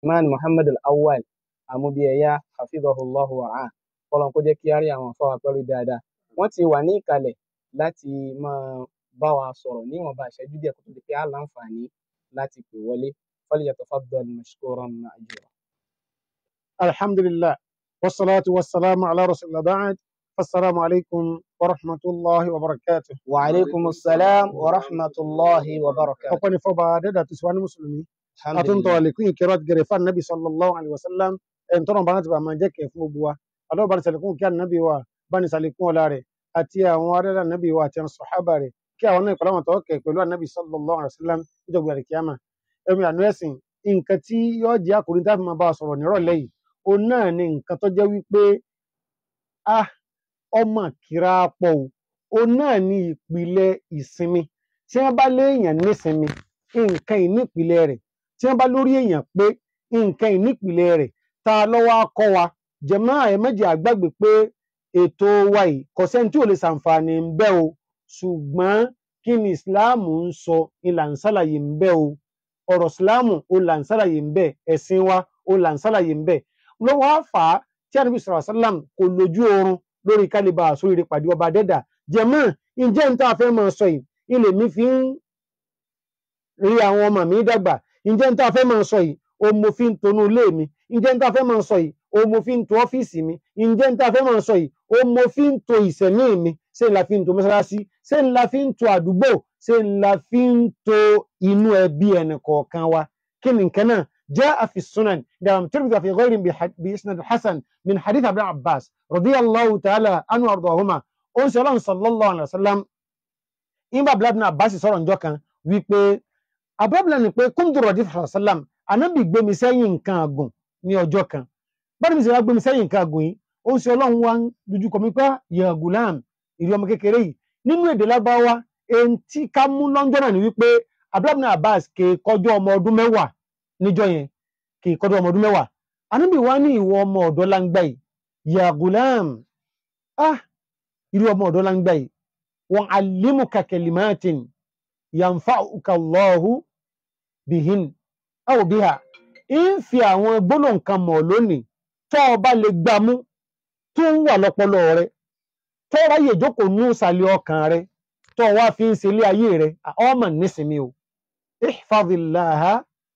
man muhammad al-awwal amúbíẹ̀yà hafidhahullahu wa'ah kọ́lọ́n kó jẹ́ kí á rí àwọn afáwà pẹ̀lú dáadáa wọ́n ti wà ní ìkàlẹ̀ láti máa bá wa sọ̀rọ̀ níwọ̀nba ìṣẹ́jú díẹ̀ kó tó di pé á láǹfààní láti pè wọlé falyatafaddal mashkuran ma'jura. الحمد لله والصلاة والسلام على رسول الله بعد السلام عليكم ورحمة الله وبركاته wa alaykumus salam wa rahmatullahi wa barakatuh. ọ̀pọ̀ ní fọba dẹ́dà tó síwá ní mùsùlùmí àtúntò alhamdulillah àlékún ìkẹrọ àti gẹrẹfà nàbì sallallahu alaihi wasallam ẹn tọrọ bá láti bá máa jẹ́ kẹ̀ fún gbogbo wa àdọ́ bá ní sàlékún kí ànábì wa bá ní sàlékún ọlá rẹ̀ àti àwọn arẹ́lẹ̀ ànábì wa àti àwọn sọ̀hábà rẹ̀ kí àwọn náà ìpàdánù tọ́kẹ̀ pẹ̀lú ànábì sallallahu alaihi wasallam níjọba ìrìn kíámà ẹ̀mí àánú ẹ̀sìn nǹkan tí yóò jẹ́ àkòrí tá a fi máa bá a sọ̀rọ̀ nírọ̀lẹ́ yìí òun náà ni nǹkan tó jẹ́ wípé ah ọmọ kìrà pọ̀ o òun náà ni ìpìlẹ̀ ìsinmi tí wọ́n bá léèyàn nísinmi nǹkan ìnípìlẹ̀ rẹ̀ tí wọ́n bá lórí èèyàn pé nǹkan ìnípìlẹ̀ rẹ̀ ta lọ́wọ́ akọ́ wa jẹ̀mọ́ àyẹ̀mẹ́jì àgbàgbé pé ètò wa yìí kò sẹ́ni tí ò lè ṣàǹfààní ń bẹ o ṣùgbọ́n kí ni ìsìláàmù ń sọ ìlà ń ṣàlàyé ń bẹ o ọ̀rọ̀ ìsìláàmù ó là ń ṣàlàyé ń bẹ ẹ̀sìn wa ó là ń ṣàlàyé ń bẹ lọ́wọ́ àfà tí ànábì sọ̀rọ̀ sálàm kò lójú oorun lórí kálíbà àsóríire pàdé ọba dẹ́dà jẹ̀mọ́ ǹjẹ́ ń tá a fẹ́ máa sọ yìí ilé mi fi ń rí àwọn ọmọ mi dàgbà ǹjẹ́ ń tá a fẹ́ máa sọ yìí o mo fi ń tonú ilé mi ǹjẹ́ ń tá a fẹ́ máa sọ yìí o mo fi ń to ọ́fíìsì mi ǹjẹ́ ń tá a fẹ́ máa sọ yìí o mo fi ń to ìsẹ̀mí mi ṣé ń la fi ń to mọ́sálásí ṣé ń la fi ń to àdúgbò ṣé ń la fi ń to inú ẹbí ẹnì kọ̀ọ̀kan wa kí ni nǹkan náà جاء في السنن دام ترمذي في غير بح- بإسناد حسن من حديث ابن عباس رضي الله تعالى عنه وارضاهما أنس الله صلى الله عليه وسلم إن باب ابن عباس sọ̀rọ̀ ńjọ́ kan wípé abúlé ni pé kúndùrọ̀ dí sàlám ànábì gbé mi sẹ́yìn nǹkan àgùn ní ọjọ́ kan bọ́dọ̀ mi sì wá gbé mi sẹ́yìn nǹkan àgùn yìí ó ń ṣe ọlọ́run wá ń dojú kọ mi pé ya gulam ìrí ọmọ kékeré yìí nínú èdè lábáwá èyí tí ká mú lọ́njọ́ náà ni wípé abúlé ibn Abbas kè kọjọ́ ọmọ ọdún mẹ́wàá níjọ́ yẹn kì í kọ́dọ̀ ọmọ ọdún mẹ́wàá anábì wá ní ìwọ ọmọ ọ̀dọ́ láńgbà yìí ya gulam ah irú ọmọ ọ̀dọ́ láńgbà yìí wọn alimuka kalimatin yanfa'uka Allahu bihin aw biha ń fi àwọn gbólóhùn kan mọ̀ lónìí tó o bá lè gbámú tó ń wà lọ́pọlọ rẹ tó ráyè jókòó ní ìsàlẹ̀ ọkàn rẹ tó o wá fi ń ṣe ilé ayé rẹ ọmọ nísìnyí o ihfadillaha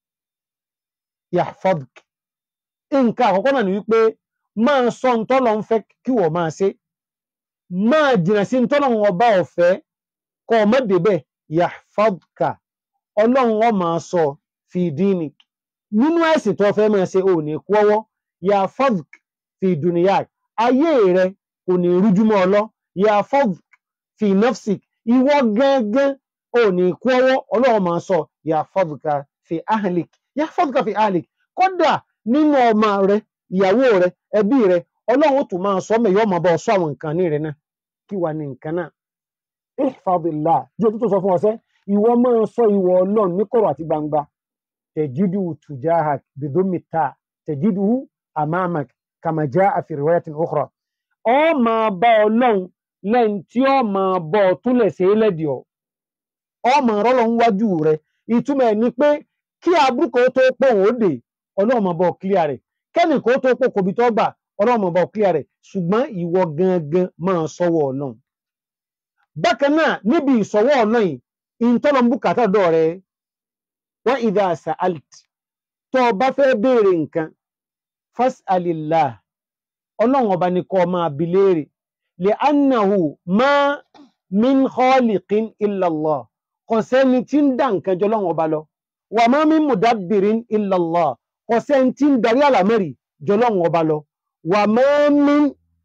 yahfadk nǹkan àkọ́kọ́ náà ni wípé máa sọ ntọ́lọ̀ ń fẹ́ kí wọ́n máa ṣe máa jìnà sí ntọ́lọ̀ wọn bá ọ̀fẹ́ kọ́ ọ má débẹ̀ yahfadka ọlọ́run wọn máa sọ fi dinik nínú ẹ̀sìn tó fẹ́ máa ṣe ò ní kú ọwọ́ yahfadk fi duniyak ayé rẹ kò ní rújúmọ́ ọlọ́ yahfadk fi nafsik ìwọ gángan ò ní kú ọwọ́ ọlọ́run máa sọ yahfadka fi ahlik yahfadka fi ahlik kódà nínú ọmọ rẹ ìyàwó rẹ ẹbí rẹ ọlọ́run ó tún máa sọ mẹ́yọ́ ọmọ bá ọ sọ àwọn nǹkan ní rẹ náà kí wàá ní nǹkan náà ihfadillah jẹ́ òtútù sọ fún ọsẹ́ ìwọ máa sọ ìwọ ọlọ́run ní kọ̀rọ̀ àti gbangba tẹ̀jídù tujahak bidomita tẹ̀jídù amamak kama jaa fi riwayatin ukhra ọ máa bá ọlọ́run lẹ́yìn tí ọ máa bọ́ ọ túnlẹ̀ sí lẹ́dí ọ ọ máa rọ́lọ́ wájú rẹ ìtumọ̀ ẹ̀ ni pé kí abúkọ̀ tó pọ̀ òun ó dè ọlọ́run máa bọ̀ kílíà rẹ̀ kẹ́nì kó tó pọ̀ kòbí tó gbà ọlọ́run máa bọ̀ kílíà rẹ̀ ṣùgbọ́n ìwọ gangan máa sọ́wọ́ ọlọ́run. bákan náà níbi ìsọ̀wọ́ ọlọ́run yìí ìtọ́nà bùkátà dọ̀ rẹ wọ́n ìdá àṣà alt tó o bá fẹ́ béèrè nǹkan fas'alillah ọlọ́run ọba ni kó máa bi léèrè li annahu ma min khaliqin illa Allah kò sẹ́ni tí ń dá nǹkan jọ lọ́run ọba lọ wà má min mudabbirin illa Allah kò sẹ́ni tí ń darí àlámẹ́rì jọ lọ́run ọba lọ wà má min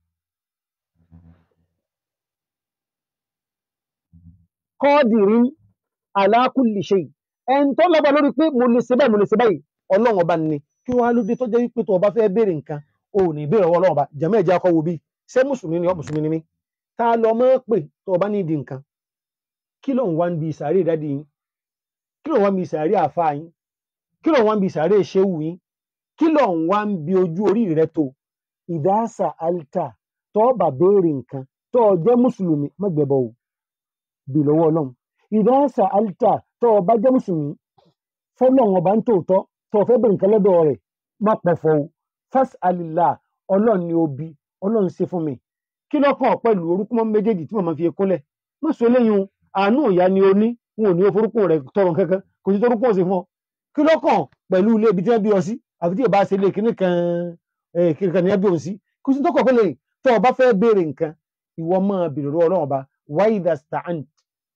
qadirin ala kulli shay ẹn tó lọ́ba lórí pé mo lè ṣe báyìí mo lè ṣe báyìí ọlọ́run ọba ni kí wọ́n á lóde tó jẹ́ wípé tó ọba fẹ́ béèrè nǹkan o ò ní béèrè ọwọ́ ọlọ́run ọba jẹ̀mọ́ ẹ̀jẹ̀ akọ wo bí ṣé mùsùlùmí ni ọ́ mùsùlùmí ni mí tá a lọ mọ́ pé tó ọba ní ìdí nǹkan kí ló ń wá ń bi ìsàárè dádì yín kí ló ń wá ń bi ìsàárè àfa yín kí ló ń wá ń bi ìsàárè ṣéwù yín kí ló ń wá ń bi ojú orí rẹ tó ìdásà alta tó ọba béèrè nǹkan tó ọ jẹ́ mùsùlùmí mọ́gbẹ̀bọ̀ o bì lọ́wọ́ ọlọ́run ìdásà alta tó ọba jẹ́ mùsùlùmí fọlọ́run ọba ń tòótọ́ tó o fẹ́ bẹ̀rẹ̀ nǹkan lọ́dọ̀ rẹ̀ má pọ̀fọ̀ o fas'alillah ọlọ́run ni ó bí ọlọ́run ṣe fún mi kí lọ́kàn pẹ̀lú orúkọ mọ́ méjèèjì tí màmá fi kúnlẹ̀ má sọ eléyìí o àánú ìyá ni o ní wọn ò ní forúkọ rẹ̀ tọrọ kankan kò sí torúkọ sí fún ọ kí lọ́kàn pẹ̀lú ilé ibi tí wọ́n bí ọ sí àfi tí ì bá ṣe ilé kíní kan kíní kan ní ẹbí òun sí kò sí tọkọ̀ pẹ̀lú tó o bá fẹ́ béèrè nǹkan ìwọ máa bèrè lọ́wọ́ ọlọ́run ọba wa idha sta'ant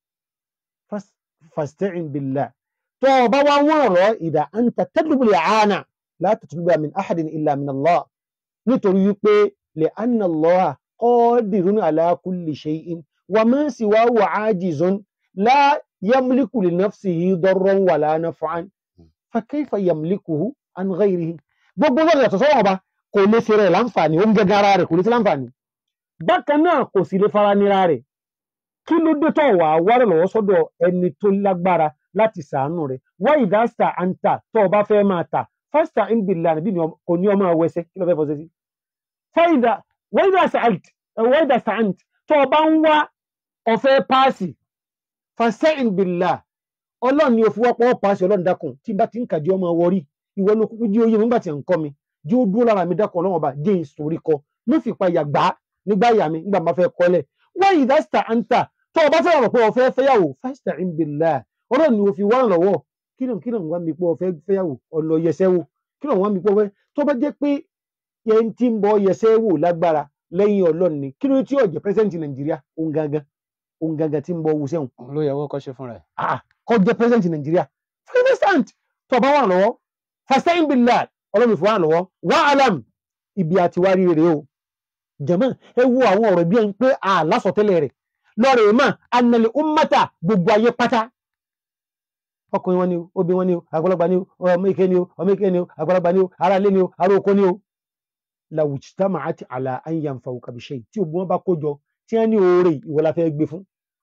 fasta'in billah tó o bá wá wọ́n ọ̀rọ̀ ìdá anta tatlubu al-i'ana la tatlubu min ahadin illa min Allah nítorí wípé li'anna Allah qadirun ala kulli shay'in wa ma siwahu 'ajizun la yamliku li nafsihi darran wala naf'an fa kayfa yamlikuhu an ghayrihi gbogbo lọ́dọ̀ yàtọ̀ sọ́wọ́n ọba kò lè ṣe rẹ̀ láǹfààní ó ń gẹ́gẹ́ ara rẹ̀ kò lè ṣe láǹfààní bákan náà kò sì lè fara nira rẹ̀ kí ló dé tó wà wárẹ̀ lọ́wọ́ sọ́dọ̀ ẹni tó lágbára láti sàánú rẹ̀ wá ìdásítà àǹtà tó o bá fẹ́ máa tà fásità ń bìlà níbí kò ní ọmọ ẹwẹsẹ kí ló fẹ́ fọṣẹ sí. fáìdà wá ìdásítà àǹtà tó o bá ń wá ọ̀fẹ́ páàsì fàṣẹ ń bìlà ọlọ́run ni òfin wọ́pọ̀ páàsì ọlọ́run dákun tí bá ti ń kàdí ọmọ wọrí ìwọ ló kúkú jí oyè nígbà tí ń kọ́ mi jí ó dúró lára mi dákun ọlọ́run ọba jẹ́ ìsòrí kọ ló fi pa yàgbá nígbà yà mi nígbà máa fẹ́ kọ́lẹ̀ wá ìdásítà àǹtà tó o bá fẹ́ rọ̀ pé o fẹ́ fẹ́yàwó fásitì ń bìlà ọlọ́run ni o fi wá lọ́wọ́ kí ló kí ló ń wá mi pé o fẹ́ fẹ́yàwó ọ̀nà yẹsẹ́ wò kí ló ń wá mi pé o fẹ́ tó bá jẹ́ pé yẹn ti ń bọ yẹsẹ́ wò lágbára lẹ́yìn ọlọ́run ni kí ló tí ò jẹ́ pẹ́sẹ́ǹtì nàìjíríà òun gangan òun gangan ti ń bọ wusẹ́ wọn. ló yẹ kó ṣe fúnra ẹ̀. ah kọ́ jẹ́ pẹ́sẹ́ǹtì nàìjíríà fẹ́sẹ̀ǹt tó bá wà lọ́wọ́ fàṣẹ́yìn bílà ọlọ́run fi wà lọ́wọ́ wà alam ibi àti wárí rèé o jẹ̀mọ́ ẹ wo àwọn ọ̀rọ̀ bí ẹni pé àlásọtẹ́lẹ̀ rẹ̀ lọ́rẹ̀ mọ́ anàlẹ́ ummata gbogbo ayé pátá ọkùnrin wọn ni o obìnrin wọn ni o àgbàlagbà ni o ọmọ ike ni o ọmọ ike ni o àgbàlagbà ni o ará ilé ni o ará oko ni o lawujtama'at ala an yanfa'uka bi shay tí ogun wọn bá kó jọ tí wọn ní oore ìwọ la fẹ́ gbé fún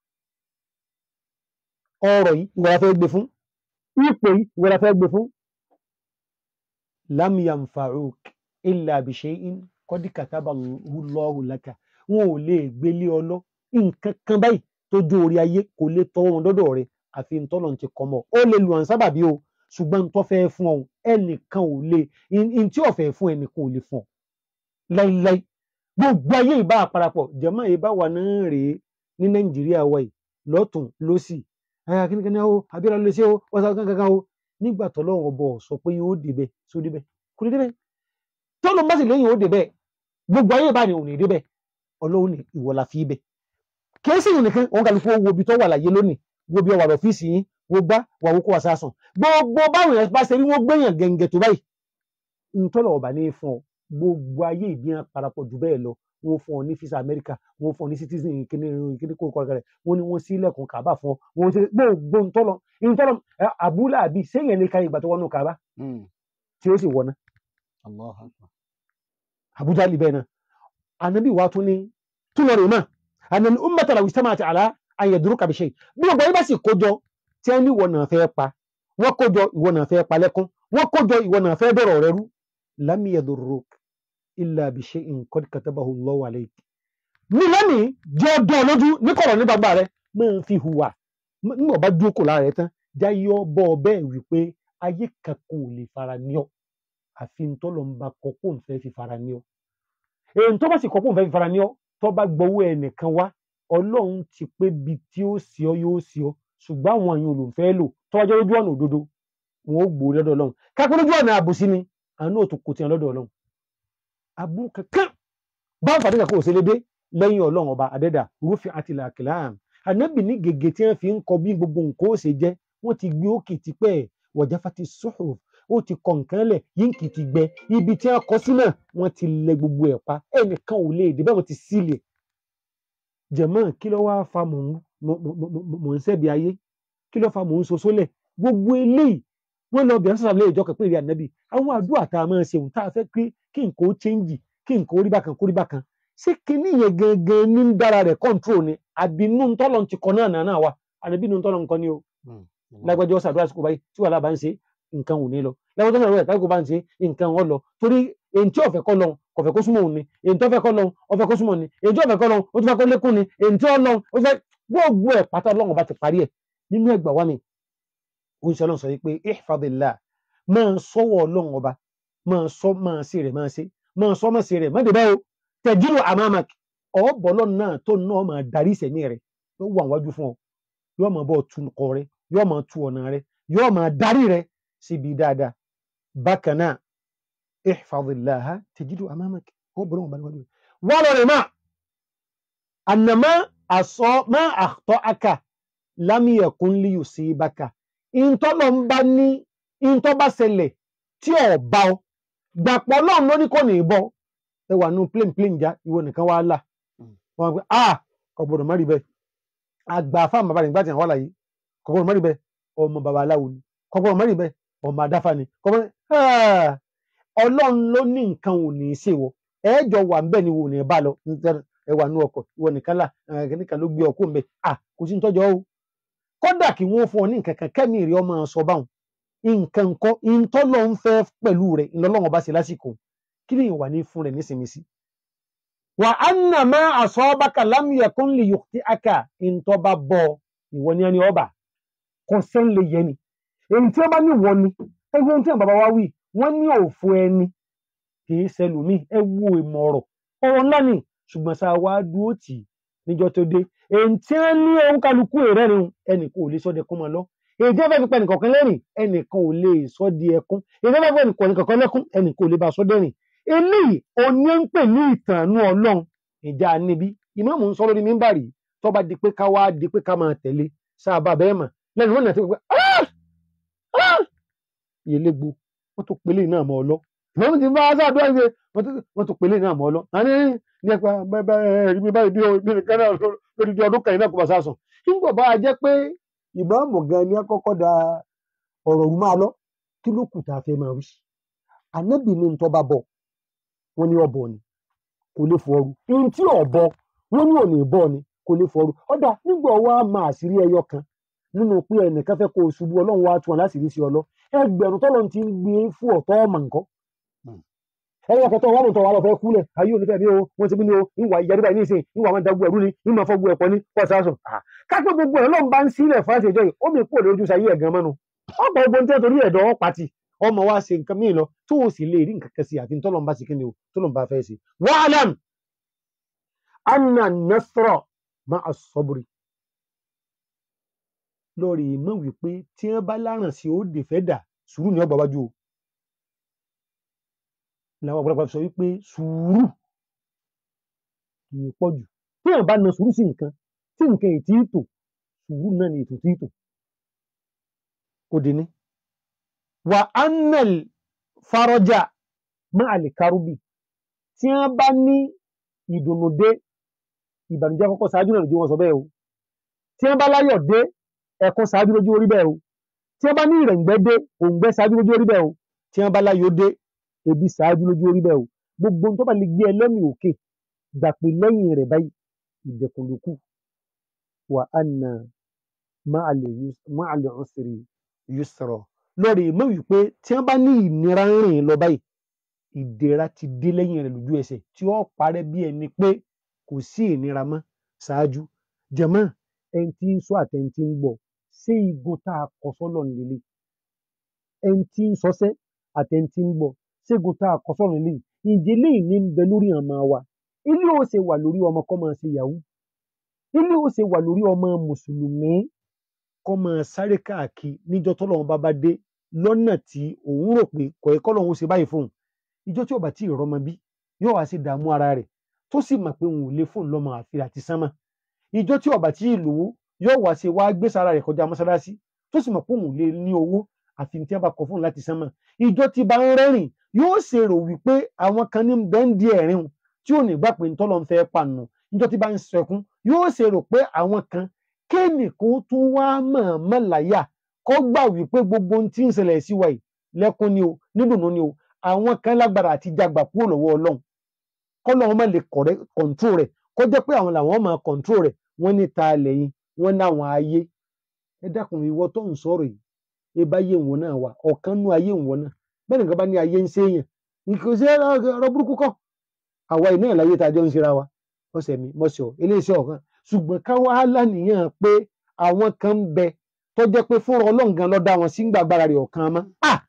ọrọ̀ yìí ìwọ la fẹ́ gbé fún ipò yìí ìwọ la fẹ́ gbé fún lam yanfa'uk illa bi shay'in qad katabahu Allahu laka wọn ò lè gbélé ọlọ́ nǹkan kan báyìí tó jó orí ayé kò lè tọwọ́ wọn dọ́dọ̀ rẹ̀ àfi ntọ́lọ̀ ti kọ́ mọ́ ó lè lu àwọn sábàbí o ṣùgbọ́n ntọ́ fẹ́ fún ọ ẹnìkan ò lè ntí ọ̀fẹ́ fún ẹnìkan ò lè fún ọ láíláí gbogbo ayé ìbá àparapọ̀ jẹ̀mọ́ ìbá wà náà rèé ní nàìjíríà wa yìí lọ́tún lọ́sì kíníkíní o abíọ́lá ló ṣe o wọ́n sọ kankan o nígbà tọ́lọ́run ọbọ̀ sọ pé yóò débẹ̀ só débẹ̀ kò ní débẹ̀ tọ́lọ́ bá sì lẹ́yìn ó débẹ̀ gbogbo ayé ìbá ni òun ní débẹ̀ ọlọ́run ní ìwọ la fi bẹ̀ kìí sì nìkan òun kàlùkù wo ibi tó wà láyé lónìí wo bí ọwà lọ́fíìsì yín wo gbá wà wókó wà sásùn gbogbo báwọn yẹn bá ṣe rí wọn gbẹ̀yàn gẹ̀ǹgẹ̀ tó báyìí ntọ́lọ̀ ọ̀bà ní fún ọ gbogbo ayé ìbíyàn parapọ̀ jù bẹ́ẹ̀ lọ wọn fún ọ ní fisa Amẹ́ríkà wọn fún ọ ní citizen kíní kíní kó kọ́ra rẹ̀ wọn ni wọ́n sí ilẹ̀kùn kàbà fún ọ wọn ṣe gbogbo ntọ́lọ̀ ntọ́lọ̀ abúlé àbí sẹ́yìn ní káyọ̀ ìgbà tó wọnú kàbà tí ó sì wọ̀ náà Abuja libẹ̀ náà anabi wa tún ní túnlọ̀ rẹ̀ náà ànàlì ummata law ijtama'at ala an yadurruka bi shay bí ọgbà yìí bá sì kójọ tí ẹni ìwọ náà fẹ́ pa wọ́n kójọ ìwọ náà fẹ́ pa lẹ́kún wọ́n kójọ ìwọ náà fẹ́ dọ̀rọ̀ rẹ rú lam yadurruk illa bi shay'in qad katabahu Allahu alayk. ní lẹ́nìí jẹ́ ọdún ọlójú ní kọ̀rọ̀ ní gbàgbà rẹ máa fi hùwà nígbà bá dúró kò lára rẹ tán jáyọ bọ́ ọ bẹ́ẹ̀ wípé ayé kankan ò lè fara ní ọ àfi ntọ́lọ́ ń ba kọ́ kó n fẹ́ fi fara ní ọ èyí tó bá sì kọ́ kó n fẹ́ fi fara ní ọ tó bá gbowó ẹnìkan wá ọlọ́run ti pé bi tí ó sì ọ yóò sì ọ ṣùgbọ́n àwọn àyàn olùfẹ́ lò tó wájú lójú ọ̀nà òdodo wọn ó gbòó lọ́dọ̀ ọlọ́run kápẹ́ lójú ọ̀nà àbòsí ni àánú òtún kò tiẹ̀ lọ́dọ̀ ọlọ́run aburú kankan báwọn fàdé kankan ò ṣe lédè lẹ́yìn ọlọ́run ọba àdẹ́dà rúfin àti làkìláàm ànábì ní gègé tí wọ́n fi ń kọ bí gbogbo nǹkan ó ṣe jẹ́ wọ́n ti gbé òkè tipẹ́ wọ̀já fati sọ́hùn ó ti kọ̀ nǹkan lẹ̀ yínkì ti gbẹ ibi tí wọ́n kọ sí náà wọ́n ti lẹ gbogbo ẹ̀ pa ẹnìkan ò lè dé bẹ́ẹ̀ wọ́n ti sílẹ̀ jẹ̀mọ́ kí ló wáá fa mò ń sẹ́bi ayé kí ló fa mò ń soso lẹ̀ gbogbo eléyìí wọ́n lọ bẹ̀rẹ̀ sọ̀rọ̀ ìjọ kẹ̀pẹ́ ìrìn ànábì àwọn àdúrà tá a máa ṣe òun tá a fẹ́ pé kí nǹkan ó chẹ́ǹjì kí nǹkan ó rí bákan kó rí bákan ṣé kinní yẹn gangan ní ń dára rẹ̀ kọ́ńtrol ni àbí inú ntọ́lọ̀ ti kọ́ náà náà wà àbí inú ntọ́lọ̀ nǹkan ni o lágbájọ́ sàdúrà sí kò báyìí tí wàhálà bá ń ṣe nǹkan ò ní lọ lágbájọ́ sàdúrà sí kò bá ń ṣe nǹkan ò lọ torí èyí tí ọ̀fẹ́ kọ́ lọ kọ̀fẹ́ kó súnmọ́ òun ni èyí tó fẹ́ kọ́ lọ ọ̀fẹ́ kó súnmọ́ ni èyí tí ọ̀fẹ́ kọ́ lọ ó ti fẹ́ kó lékún ni èyí tí ó lọ ó fẹ́ gbogbo ẹ̀ pátá ọlọ́run bá ti parí ẹ̀ nínú ẹgbà wa mi ó ń ṣe ọlọ́run sọ wípé ihfadillah máa sọ́wọ́ ọlọ́run ọba máa sọ máa ṣe rẹ̀ máa ṣe máa sọ máa ṣe rẹ̀ má dé báyìí o tẹ̀júrò àmàmàk ọ̀bọ̀lọ́ náà tó náà máa darí ìsẹ̀mí rẹ̀ yóò wà wájú fún ọ yóò máa bọ̀ tu ọkọ rẹ yóò máa tu ọ̀nà rẹ yóò máa darí rẹ síbi dáadáa bákan náà ihfadillaha tẹ̀júrò àmàmàk ọ̀bọ̀lọ́ wọn bá níwájú rẹ wọ́n lọ rẹ̀ máa ànàmá àsọ má àtọ́ aka lámìyẹ̀kún lè yù sí bákà ìntọ́lọ́ ń bá ní ìntọ́ bá ṣẹlẹ̀ tí ò bá ọ gbàpọ̀ ọlọ́run ló ní kò ní bọ́ ẹ wà nù plane plane já ìwọ nìkan wá là wọn pe ah kọ̀gbọ̀dọ̀ má rí bẹ́ẹ̀ àgbà fáwọn bàbá rẹ̀ nígbà tí àwọn wà láyé kọ̀gbọ̀dọ̀ má rí bẹ́ẹ̀ ọmọ bàbá aláwo ni kọ̀gbọ̀dọ̀ má rí bẹ́ẹ̀ ọmọ adáfà ni kọ̀gbọ̀dọ̀ ah ọlọ́run ló ní nǹkan ò ní í ṣe wọ ẹ̀ẹ́jọ wà ń bẹ̀ ni wò ní bá lọ ẹ wà nú ọkọ̀ ìwọ nìkan là nìkan ló gbé ọkọ mbẹ ah kò sí nítọ́jọ́ o kódà kí wọ́n fún ọ ní nǹkan kan kẹ́mi rí ọmọ sọ báwọn nǹkan kọ́ ìtọ́lọ́ ń fẹ́ pẹ̀lú rẹ̀ ìlọ́lọ́wọ́n bá ṣe lásìkò kí ni ìwà ní fún rẹ̀ nísìnyí sí. wà á nà má asabaka lam yakun li yukhti'aka ìtọ́ bá bọ̀ ìwọ ní ẹni ọba kò sẹ́ń lè yẹ ni èyí tí wọ́n bá ní ìwọ ni ẹ wo ohun tí àwọn bàbá wa wí wọ́n ní òfo ẹni kì í ṣẹlòmíì ẹ wo ìmọ̀ ọ̀rọ̀ ọ̀rọ̀ ńlá ni ṣùgbọ́n sá wá dúró tì níjọ́ tó dé èyí tí wọ́n ní ohun kálukú ìrẹ́rìn ẹnìkan ò lè sọ dẹkún mọ́ lọ èyí tí wọ́n fẹ́ fi pa ẹnìkọ̀ọ̀kan lẹ́rìn ẹnìkan ò lè sọ di ẹkún èyí tí wọ́n fẹ́ fi ẹnìkọ̀ọ̀kan lẹ́kún ẹnìkan ò lè bá sọ dẹ́rìn eléyìí òní ń pè ní ìtànú ọlọ́run ìjà níbí ìmáàmù ń sọ lórí mímbàrí tó bá di pé ká wá di pé ká máa tẹ̀lé sábà bẹ́ẹ̀ mà lẹ́nu wọn nàá ti pé ìyẹlẹ́gbò wọ́n tó pélé náà mọ́ ọ lọ ìmáàmù ti bá sáàdúrà ṣe wọ́n tó pélé náà mọ́ ọ lọ ní ẹ̀pá ẹ̀rí mi báyìí bí o bí nìkan náà lórí di ọdún kan iná kò bá sá sùn. nígbà bá a jẹ́ pé ìmáàmù gan ni àkọ́kọ́ da ọ̀rọ̀ rú máa lọ kí ló kù tá a fẹ́ máa wí. ànábì ní ntọ́ bá bọ̀ wọ́n ní ọ̀bọ̀ ni kò lè fọ́ọ́rù. ihun tí ọ̀bọ wọ́n ní òní bọ̀ ni kò lè fọ́ọ́rù. ọ̀dà nígbà wa máa àṣírí ẹyọ kan nínú pé ẹnìkan fẹ́ kó o ṣubú ọlọ́run wa tún wọn láṣìírí sí ọlọ́ ẹgbẹ̀rún tọ́lọ́ ti ń gbé fún ọ̀tọ́ ọmọ nǹkan ẹyọ kẹtọ wà lóòótọ́ wà lọ fẹ́ kúlẹ̀ ayé onífẹ́ mi o wọ́n ti bí ní o ìwà ìyá níbàyí nísìn ìwà máa dagun ẹ̀rú ni ìmọ̀ fọ́gun ẹ̀pọ̀ ní pọ̀sásùn. kápẹ́ gbogbo ẹ̀ lọ́n bá ń sílẹ̀ fáṣẹ ìjọ yìí ó mi kúrò lójú sayé ẹ̀gán mọ́nu. ọ̀pọ̀ ogun tí ó torí ẹ̀dọ̀ ọ́ pati ọmọ wa ṣe nǹkan míì lọ tó o sì lè rí nǹkan kan sí àfi tọ́lọ́n bá ṣe kí ni o tọ́lọ́n bá fẹ́ ṣe. wa'lam anna nasra ma'a sabri. lórí ìmọ̀ wípé tí wọ́n bá láràn sí ó dè fẹ́ dà sùúrù ní ọgbà wájú o làwọn ọ̀pọ̀lọpọ̀ sọ wípé sùúrù kì í pọ̀ jù tí èèyàn bá na sùúrù sí nǹkan tí nǹkan ètí ìtò sùúrù náà ni ètò tí ìtò kò dé ní. wà á nẹ̀l farọjà máa lè kárúbì tí wọ́n bá ní ìdùnnú dé ìbànújẹ́ kọ́kọ́ ṣáájú náà lójú wọn sọ bẹ́ẹ̀ o tí wọ́n bá láyọ̀ dé ẹ̀kún ṣáájú lójú orí bẹ́ẹ̀ o tí wọ́n bá ní ìrẹ̀ǹgbẹ́ dé òǹgbẹ́ ṣáájú lójú orí bẹ́ẹ̀ o tí wọ́n bá láyọ̀ dé ebi ṣáájú lójú orí bẹ́ẹ̀ o gbogbo tó bá lè gbé ẹlẹ́mì òkè gbà pé lẹ́yìn rẹ̀ báyìí ìdẹ̀kùn ló kù wà á nà máa lè usri yusra lórí mọ́ wípé tí wọ́n bá ní ìnira rìn lọ báyìí ìdẹ̀ra ti dé lẹ́yìn rẹ̀ lójú ẹsẹ̀ tí ó parẹ́ bí ẹni pé kò sí ìnira mọ́ ṣáájú jẹ̀mọ́ ẹni tí ń sọ àtẹni tí ń gbọ́ ṣé igun tá a kọ sọ́lọ̀ nílé ẹni tí ń sọsẹ́ àtẹni tí ń gbọ́ ségun tá a kọ sọ́run lè ìdílé ní ń bẹ lórí àmà wa ilé ó ṣe wà lórí ọmọ kọ́ máa ṣe yahoo ilé ó ṣe wà lórí ọmọ mùsùlùmí kọ́ máa sáré káàkiri níjọ́ tọ́lọ́run bá bá dé lọ́nà tí òun rò pé kò ẹ̀kọ́ lọ́hún ṣe báyìí fóun ìjọ tí ọba tí ìrọmọ bí yóò wá sí dààmú ara rẹ̀ tó sì mọ̀ pé òun ò lè fóun lọ́mọ àfi àti sánmà ìjọ tí ọba tí ìlówó yóò wá sí wá gbé sára rẹ̀ kọjá mọ́sálásí tó sì mọ̀ pé òun lè ní owó àfi tí wọ́n bá kọ fóun láti sánmà ìjọ tí bá ń rẹ́rìn yóò ṣe rò wípé àwọn kan ní bẹ́ńdì ẹ̀rín o tí ò ní gbà pé ntọ́lọ́ ń fẹ́ pànù níjọ́ tí bá ń sẹkún yóò ṣe rò pé àwọn kan kéènìkan tún wá mọ̀ọ́mọ́ láyà kó gbà wípé gbogbo ohun tí ń ṣẹlẹ̀ sí wa yìí lẹ́kún ni o nídùnnú ni o àwọn kan lágbára àti jagbà kúrò lọ́wọ́ ọlọ́run kọ́ lọ́wọ́ má lè kọ̀ǹtró rẹ̀ kó jẹ́ pé àwọn làwọn máa kọ̀ǹtró rẹ̀ wọ́n ní ta lẹ́yìn wọ́n ní àwọn ayé ẹ dákun ìwọ tó ń sọ̀rọ̀ yìí ẹ bá yé ìwọ náà wà ọ̀kan nú ayé ìwọ náà bẹ́ẹ̀ nìkan bá ní ayé ń séèyàn nǹkan ṣe ọ̀rọ̀ burúkú kọ́ àwa iná ìláyé tá a jọ ń ṣera wa ọ̀sẹ̀ mi mọ̀ṣọ́ iléeṣẹ́ ọ̀kan ṣùgbọ́n ká wá lánìyàn pé àwọn kan ń bẹ tó jẹ́ pé fúnra ọlọ́ǹgan ló dá wọn sí gbàgbára rẹ̀ ọ̀kan mọ́ à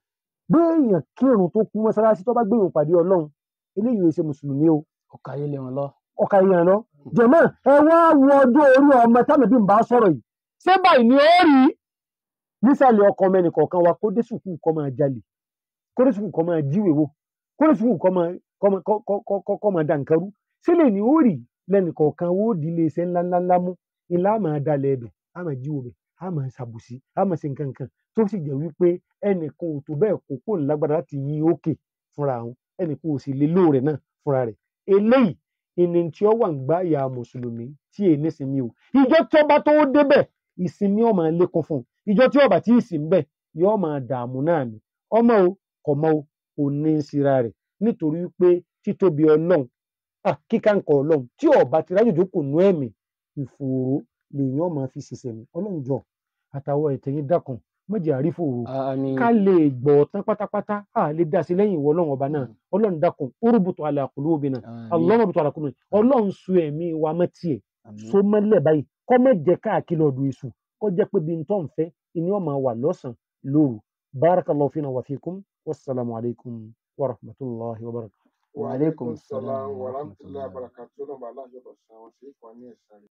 béèyàn kírun tó kú mọ́sálásí tó bá gbéyàn pàdé ọlọ́run eléyìí ò ṣe mùsùlùmí o ọkà yé lé wọn lọ. ọkà yẹn lọ jẹ̀mọ́ ẹ wá wo ọjọ́ orí ọmọ tánàbí ń bá sọ̀rọ̀ yìí ṣé báyìí ni ó rí nísàlẹ̀ ọkọ ọmọ ẹnìkọ̀ọ̀kan wa kó dé sùkúù kó máa jalè kó dé sùkúù kó máa jíwèé wò kó dé sùkúù kó máa kó máa- kó- kó- kó- kó- kó máa dà nǹkan rú sílẹ̀ ni ó rí lẹ́nìkọ̀ọ̀kan wo di ilé iṣẹ́ ńláńláńlá mú ilá máa dalẹ̀ ẹbẹ̀ á máa jíwò bẹ̀ á máa ṣàbùsí á máa ṣe nǹkan kan tó sì jẹ́ wípé ẹnìkan ò tó bẹ́ẹ̀ kó kó lágbára láti yí òkè fúnra àwọn ẹnìkan ò sì lè lò rẹ̀ náà fúnra rẹ̀ eléyìí ìní tí ó wà ń gbá ìyá mùsùlùmí tí èyí nísìnyí o ìjọ tí ọba tó débẹ̀ ìsinmi ọmọ lékún fún un ìjọ tí ọba tí ìsìn bẹ̀ yóò máa dààmú náà ni ọmọ o kọmọ o kò ní í síra rẹ̀ nítorí pé títóbi ọlọ́run ah, kíkà ń kọ ọlọ́run tí ọba ti rájòjò kò nú ẹ̀mí ìfòòró lèèyàn máa fi ṣiṣẹ́ mi ọlọ́run jọ àtàwọn ẹ̀tẹ̀yìn dákan mọ̀jẹ̀ àrífòòró àmín. ká lè gbọ́ tán pátápátá a lè dá sí lẹ́yìn ìwọ ọlọ́run ọba náà ọlọ́run dákun orúbùtù ala qulubina ọlọ́run bùtù ala qulubina ọlọ́run so ẹ̀mí wa mọ́ tiẹ̀ àmín. so mọ́lẹ̀ báyìí kọ́ mọ́ jẹ́ káàkiri ọ̀dọ̀ èṣù kọ́ jẹ́ pé bí n tọ́ ń fẹ́ ìní ọmọ wà lọ́sàn-án lóru barakallahu fina wa fikum wassalamu alaikum wa rahmatullahi wa barakatuh. Wa alaikum salam wa wa rahmatullahi rahmatullahi wa barakatuh. Ọlọ́run bá aláàjọ bọ̀ sí àwọn sí ìfọ̀ ní ẹ̀sán rẹ̀.